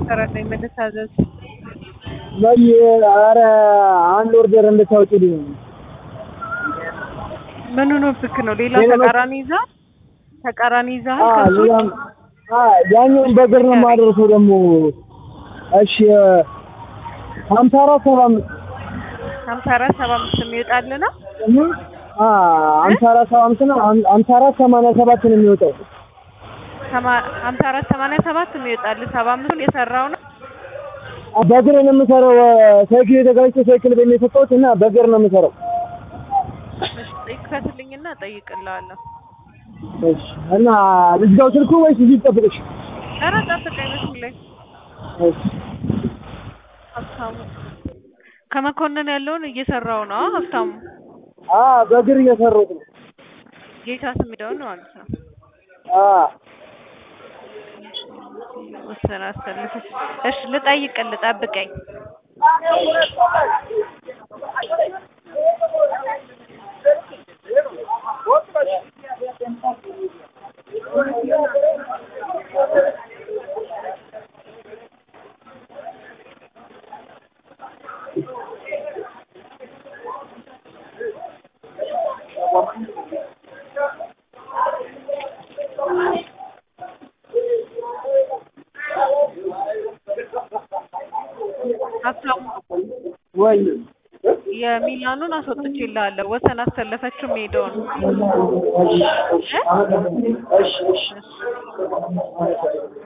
እየሰራልኝ ምን ልታዘዝ? ወይ ኧረ አንድ ኦርደር እንድታወጪልኝ ነው። ምኑ ነው ብክ ነው? ሌላ ሌላ መ- ተቃራኒ ይዛ ተቃራኒ ይዛሃል አ ከሱ ውጭ? ሌላም አ ያኛውን በእግር ነው የማደርሰው ደግሞ እሺ ሀምሳ አራት ሰባ አምስት ሀምሳ አራት ሰባ አምስት የሚወጣልህ ነው? አ ሀምሳ አራት ሰባ አምስት ነው ሀም- ሀምሳ አራት ሰማንያ ሰባት ነው የሚወጣው ሰማ- ሀምሳ አራት ሰማንያ ሰባት የሚወጣልህ ሰባ አምስቱን የሰራው ነው? አ በእግር ነው የምሰራው ሳይክል የተጋጭቶ ሳይክል ቤት ነው የሰጠሁት እና በእግር ነው የምሰራው እሺ ይክፈትልኝና እጠይቅልሃለሁ። እሺ እና ልዝጋው ስልኩ ወይስ እዚህ ልጠብቅሽ ኧረ ጠብቀኝ መስሉ ላይ እሺ ሀብታሙ ከመኮንን ያለውን እየሰራው ነው አ ሀብታሙ አ በእግር እየሰራሁት ነው ጌታ ስሚደውን ማለት ነው። አ ወሰን አሰልፈሽ እሺ ልጠይቅልህ ጠብቀኝ። ሀብታሙ ወይ የሚላኑን አስወጥቼልሃለሁ። ወሰን አሰለፈችው ሄደውን እሺ እሺ እሺ እሺ